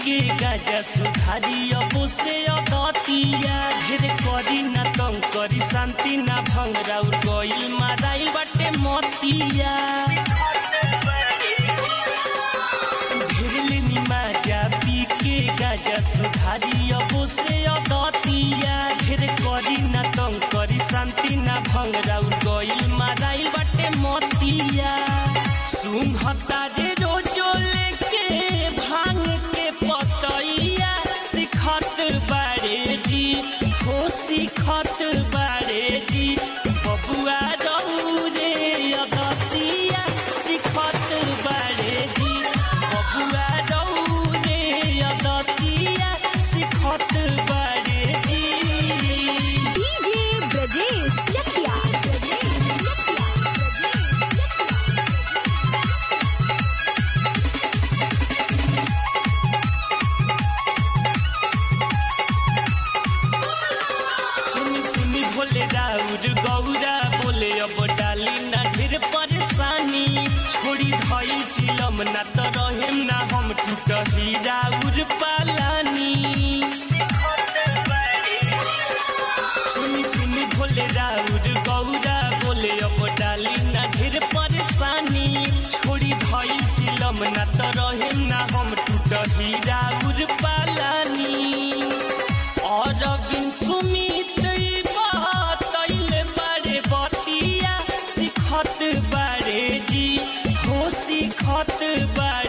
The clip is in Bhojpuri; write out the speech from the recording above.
के गाजा सुधारी अब से अदतिया ढेर करी ना तंग करी शांति ना भंग राउर गइल माराइल बाटे मतिया ढेरले निमाजा पी के गाजा सुधारी अब से अदतिया ढेर करी ना तंग करी शांति ना भंग राउर गइल माराइल बाटे मतिया सुंघता रे रोजो लेके भांग के पतैया सिखत बारे जी हो सिखत बारे जी बबुआ रहू रे अदतिया सिखत बारे जी बबुआ रहू रे अदतिया सिखत बारे जी डीजे ब्रजेश चकिया सुनी सुनी भोले राउर गौरा बोले अब डाली ना ढेर परेशानी छोड़ी धई चिलम ना तो रहेम ना हम टूटही राउर पालानी सुनी सुनी भोले राउर गौरा बोले अब डाली ना ढेर परेशानी छोड़ी धई चिलम ना तो रहेम ना हम टूटही राउर पालानी और बिन सुमित तैले बारे बतिया सिखत बारे जी हो सिखत बारे